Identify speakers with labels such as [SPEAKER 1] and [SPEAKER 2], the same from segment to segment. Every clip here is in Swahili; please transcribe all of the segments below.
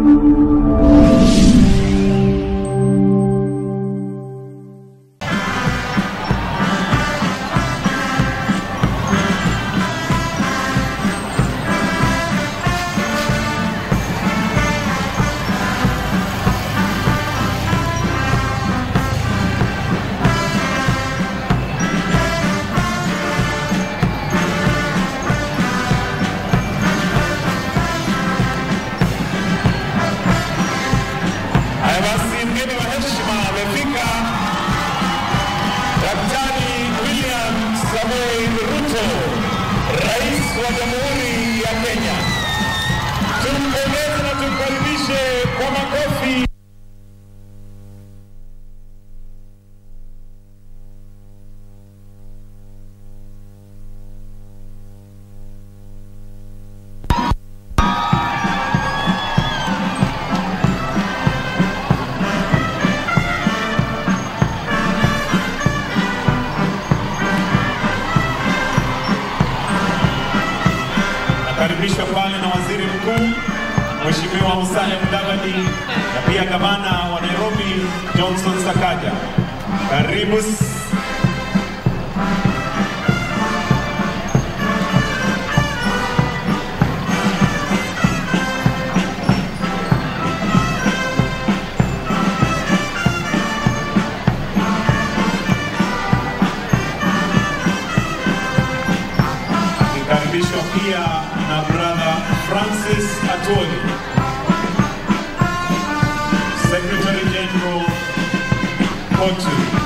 [SPEAKER 1] Haya basi, mgeni wa heshima amefika, Daktari William Samoei Ruto, Rais wa Jamhuri ya Kenya. Tumpongeze na tumkaribishe kwa makofi. Nakaribishwa pale na Waziri Mkuu Mheshimiwa Musalia Mudavadi na pia gavana wa Nairobi Johnson Sakaja. Karibu s- Nikaribishwa pia na brother Francis Atwoli, Secretary General Kotu.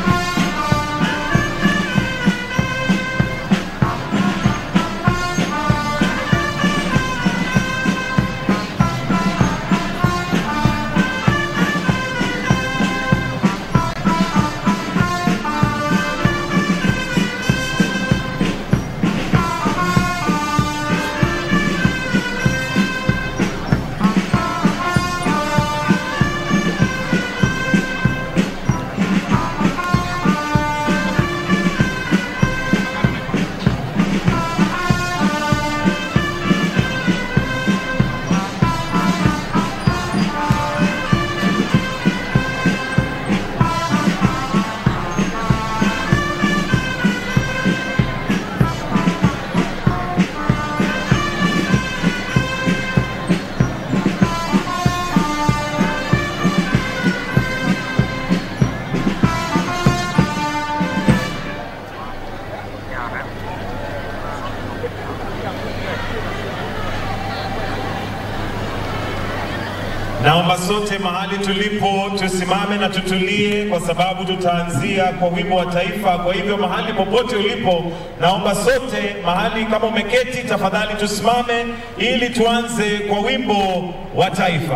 [SPEAKER 1] Naomba sote mahali tulipo tusimame na tutulie, kwa sababu tutaanzia kwa wimbo wa taifa. Kwa hivyo mahali popote ulipo, naomba sote mahali, kama umeketi, tafadhali tusimame ili tuanze kwa wimbo wa taifa.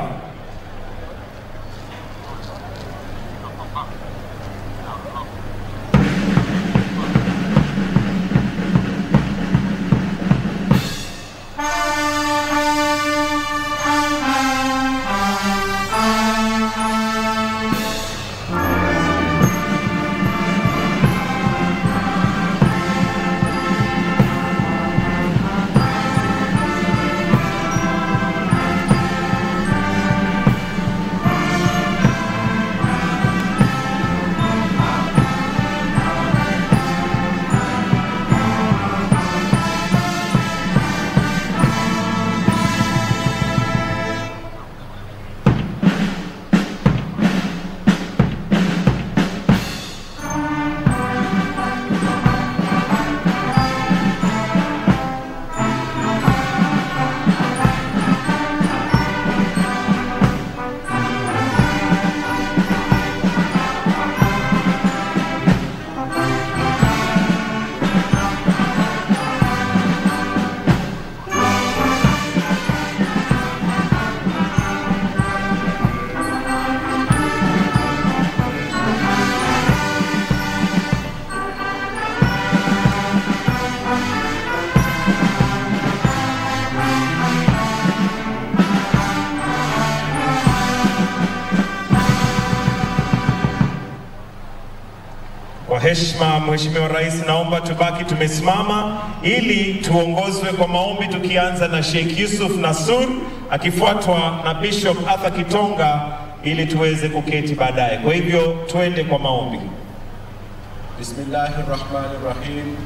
[SPEAKER 1] Kwa heshima, Mheshimiwa Rais, naomba tubaki tumesimama ili tuongozwe kwa maombi, tukianza na Sheikh Yusuf Nasur akifuatwa na Bishop Arthur Kitonga ili tuweze kuketi baadaye. Kwa hivyo tuende kwa maombi.
[SPEAKER 2] Bismillahi rahmani rahim.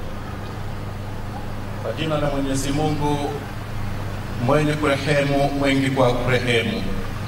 [SPEAKER 2] Kwa jina la Mwenyezi Mungu mwenye kurehemu mwingi kwa kurehemu.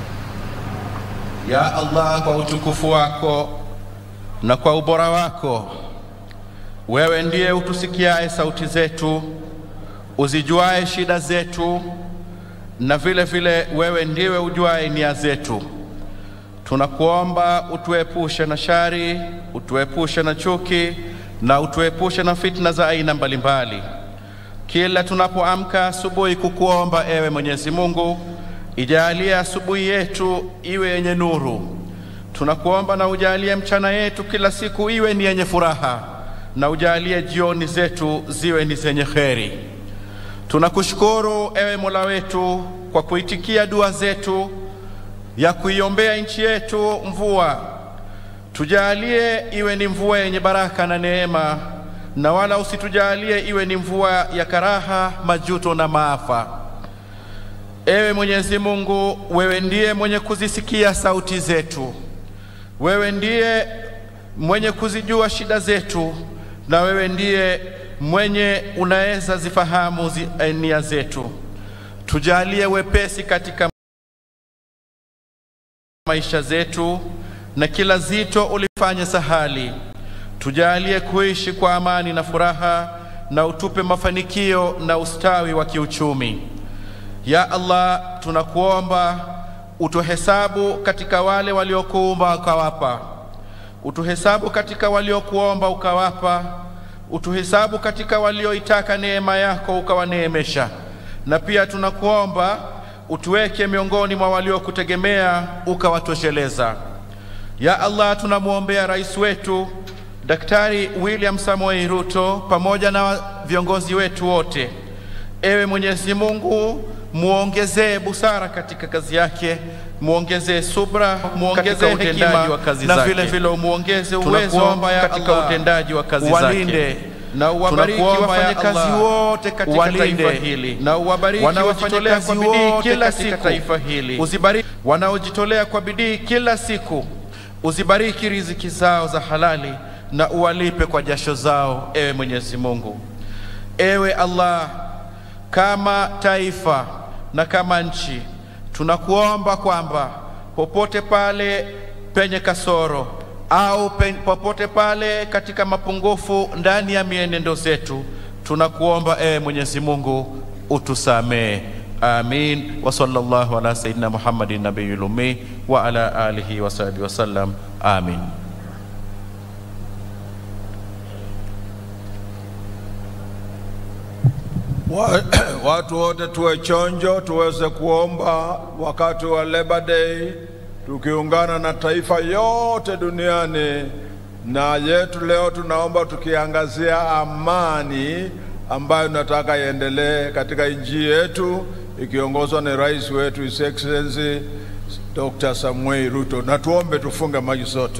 [SPEAKER 2] Ya Allah, kwa utukufu wako na kwa ubora wako, wewe ndiye utusikiaye sauti zetu, uzijuaye shida zetu, na vile vile wewe ndiwe ujuaye nia zetu. Tunakuomba utuepushe na shari, utuepushe na chuki na utuepushe na fitna za aina mbalimbali. Kila tunapoamka asubuhi kukuomba ewe Mwenyezi Mungu, ijalie asubuhi yetu iwe yenye nuru. Tunakuomba na ujalie mchana yetu kila siku iwe ni yenye furaha, na ujalie jioni zetu ziwe ni zenye kheri. Tunakushukuru ewe Mola wetu kwa kuitikia dua zetu ya kuiombea nchi yetu mvua. Tujalie iwe ni mvua yenye baraka na neema, na wala usitujalie iwe ni mvua ya karaha, majuto na maafa. Ewe Mwenyezi Mungu, wewe ndiye mwenye kuzisikia sauti zetu, wewe ndiye mwenye kuzijua shida zetu, na wewe ndiye mwenye unaweza zifahamu zi, nia zetu. Tujalie wepesi katika maisha zetu na kila zito ulifanye sahali. Tujalie kuishi kwa amani na furaha, na utupe mafanikio na ustawi wa kiuchumi. Ya Allah, tunakuomba utuhesabu katika wale waliokuumba ukawapa, utuhesabu katika waliokuomba ukawapa, utuhesabu katika walioitaka neema yako ukawaneemesha, na pia tunakuomba utuweke miongoni mwa waliokutegemea ukawatosheleza. Ya Allah, tunamwombea rais wetu Daktari William Samoei Ruto pamoja na viongozi wetu wote. Ewe Mwenyezi Mungu, muongezee busara katika kazi yake, muongezee subra, muongezee hekima wa kazi na vile vile muongeze uwezo katika utendaji wa kazi zake na uwabariki wafanyakazi wote katika taifa hili, na uwabariki wanaojitolea kwa bidii kila siku taifa hili, uzibariki wanaojitolea kwa bidii kila siku, uzibariki riziki zao za halali na uwalipe kwa jasho zao, ewe Mwenyezi Mungu. Ewe Allah, kama taifa na kama nchi tunakuomba kwamba popote pale penye kasoro au pen, popote pale katika mapungufu ndani ya mienendo zetu, tunakuomba ewe Mwenyezi Mungu utusamee. Amin wa sallallahu ala sayyidina Muhammadin nabiyil ummi wa ala alihi wa sahbihi wasallam. Amin.
[SPEAKER 3] Watu wote tuwe chonjo, tuweze kuomba wakati wa Labor Day, tukiungana na taifa yote duniani. Na yetu leo tunaomba tukiangazia amani ambayo nataka iendelee katika nchi yetu ikiongozwa na rais wetu His Excellency Dr. Samuel Ruto. Na tuombe, tufunge maji sote.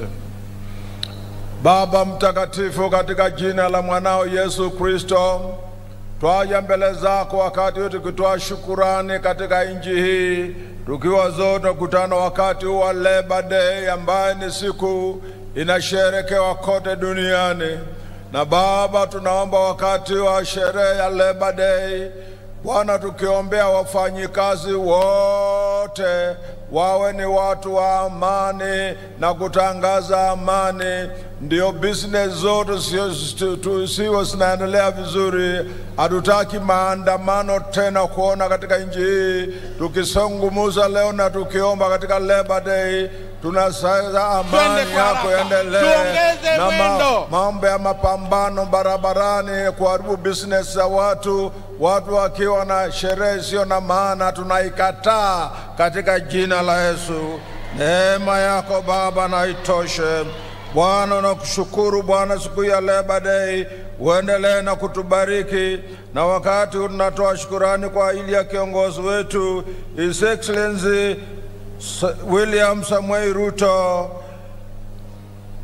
[SPEAKER 3] Baba mtakatifu, katika jina la mwanao Yesu Kristo twaja mbele zako wakati huu tukitoa shukurani katika nchi hii, tukiwa zote kutana wakati huu wa Labor Day ambaye ni siku inasherekewa kote duniani. Na Baba, tunaomba wakati wa sherehe ya Labor Day Bwana, tukiombea wafanyikazi wote wawe ni watu wa amani na kutangaza amani, ndio business zote siwe zinaendelea vizuri. Hatutaki maandamano tena kuona katika nchi hii. Tukisungumuza leo na tukiomba katika Labor Day tunasaidia amani yako endelee, na ma, mambo ya mapambano barabarani kuharibu business za watu, watu wakiwa na sherehe isiyo na maana, tunaikataa katika jina la Yesu. Neema yako Baba na itoshe Bwana. Nakushukuru Bwana siku ya Labor Day, uendelee na kutubariki, na wakati tunatoa shukurani kwa ajili ya kiongozi wetu His Excellency William Samuel Ruto,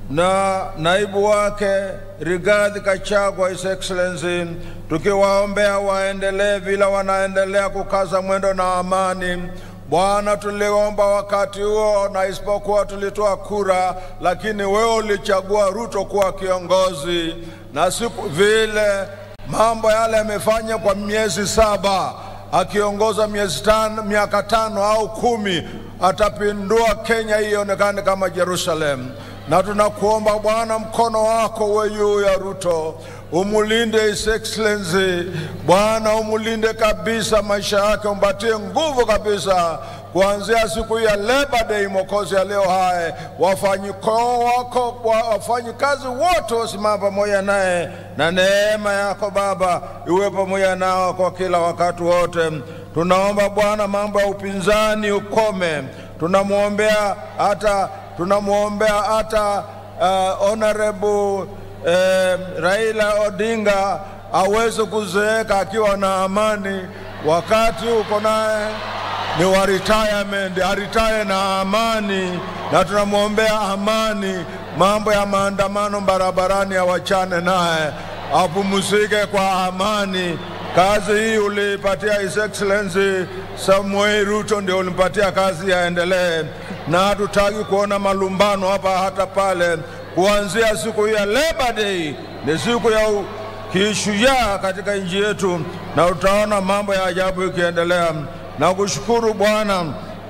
[SPEAKER 3] na naibu wake Rigathi Gachagua, His Excellency, tukiwaombea waendelee vile wanaendelea kukaza mwendo na amani. Bwana, tuliomba wakati huo, na isipokuwa tulitoa kura, lakini wewe ulichagua Ruto kuwa kiongozi, na siku vile mambo yale yamefanya kwa miezi saba, akiongoza miezi tano, miaka tano au kumi, atapindua Kenya hii ionekane kama Jerusalem na tunakuomba Bwana, mkono wako uwe juu ya Ruto, umulinde His Excellency Bwana, umulinde kabisa maisha yake, umpatie nguvu kabisa kuanzia siku hii ya Labor Day, Mwokozi ya leo hai, wafanyiko wako wafanyikazi wote wasimama pamoja naye, na neema yako Baba iwe pamoja nao kwa kila wakati wote. Tunaomba Bwana, mambo ya upinzani ukome, tunamwombea hata tunamwombea hata uh, honorable uh, Raila Odinga aweze kuzeeka akiwa na amani, wakati uko naye ni wa retirement, aritaya na amani, na tunamwombea amani. Mambo ya maandamano barabarani awachane naye, apumzike kwa amani. Kazi hii ulipatia His Excellency Samuel Ruto, ndio ulimpatia kazi yaendelee, na hatutaki kuona malumbano hapa hata pale. Kuanzia siku hii ya Labor Day ni siku ya kishujaa katika nchi yetu, na utaona mambo ya ajabu ikiendelea. Na kushukuru Bwana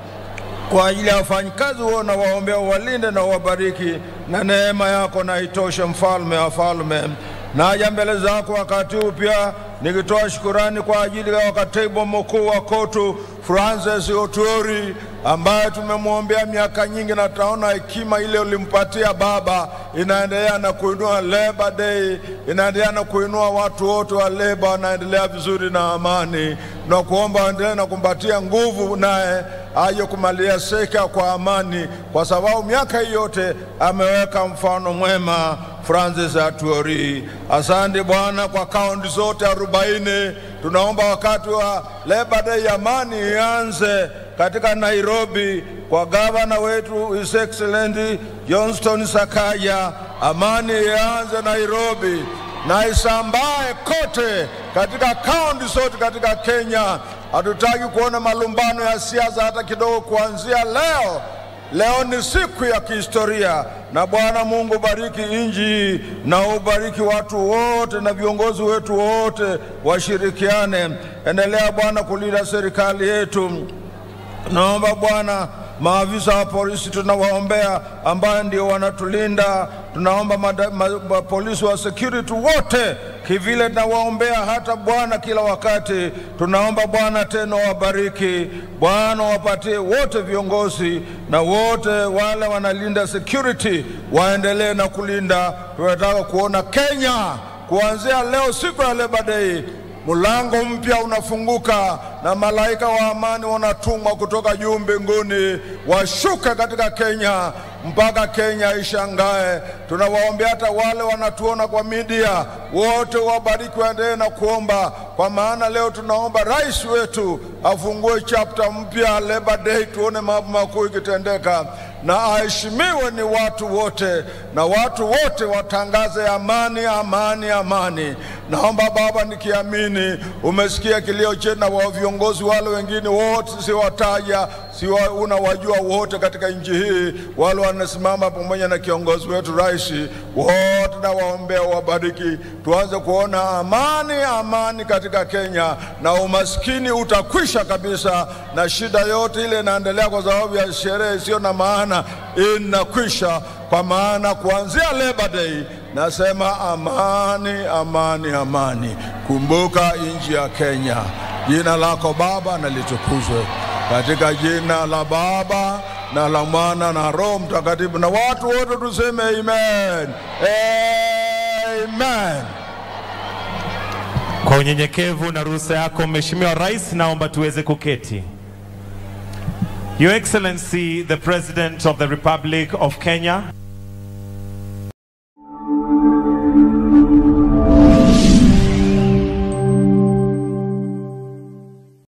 [SPEAKER 3] kwa ajili ya wafanyikazi huo, na waombea uwalinde na uwabariki, na neema yako na itoshe, mfalme wa falme. Naja mbele zako wakati huu pia nikitoa shukurani kwa ajili ya katibu mkuu wa KOTU Francis Otuori ambaye tumemwombea miaka nyingi, na taona hekima ile ulimpatia baba inaendelea na kuinua Labor Day, inaendelea na kuinua watu wote wa leba, wanaendelea vizuri na amani, na kuomba waendelee na kumpatia nguvu, naye aje kumalia seka kwa amani, kwa sababu miaka hii yote ameweka mfano mwema. Francis Atuori, asante Bwana kwa kaunti zote arobaini. Tunaomba wakati wa Labor Day amani ianze katika Nairobi kwa gavana wetu His Excellency Johnston Sakaja, amani ianze Nairobi na isambae kote katika kaunti zote katika Kenya. Hatutaki kuona malumbano ya siasa hata kidogo. Kuanzia leo, leo ni siku ya kihistoria, na Bwana Mungu bariki nchi hii na ubariki watu wote na viongozi wetu wote washirikiane. Endelea Bwana kulinda serikali yetu. Naomba Bwana maafisa wa polisi tunawaombea, ambayo ndio wanatulinda. Tunaomba mada, ma, ma, polisi wa security wote kivile tunawaombea hata Bwana kila wakati. Tunaomba Bwana tena wabariki Bwana, wapatie wote viongozi na wote wale wanalinda security waendelee na kulinda. Tunataka kuona Kenya kuanzia leo, siku ya Labor Day Mlango mpya unafunguka na malaika wa amani wanatumwa kutoka juu mbinguni, washuke katika Kenya mpaka Kenya ishangae. Tunawaombea hata wale wanatuona kwa media, wote wabariki, waendelee na kuomba, kwa maana leo tunaomba rais wetu afungue chapter mpya Labor Day, tuone mambo makuu ikitendeka na aheshimiwe ni watu wote, na watu wote watangaze amani, amani, amani. Naomba Baba, nikiamini umesikia kilio chetu na wa viongozi wale wengine wote, siwataja, siwa unawajua wote katika nchi hii, wale wanasimama pamoja na kiongozi wetu rais, wote na waombea wabariki, tuanze kuona amani, amani katika Kenya, na umaskini utakwisha kabisa, na shida yote ile inaendelea kwa sababu ya sherehe isiyo na maana inakwisha, kwa maana kuanzia Labor Day nasema amani, amani, amani. Kumbuka nchi ya Kenya. Jina lako Baba na litukuzwe katika jina la Baba na la Mwana na Roho Mtakatifu, na watu wote tuseme amen, amen.
[SPEAKER 1] Kwa unyenyekevu na ruhusa yako Mheshimiwa Rais, naomba tuweze kuketi. Your Excellency the President of the Republic of Kenya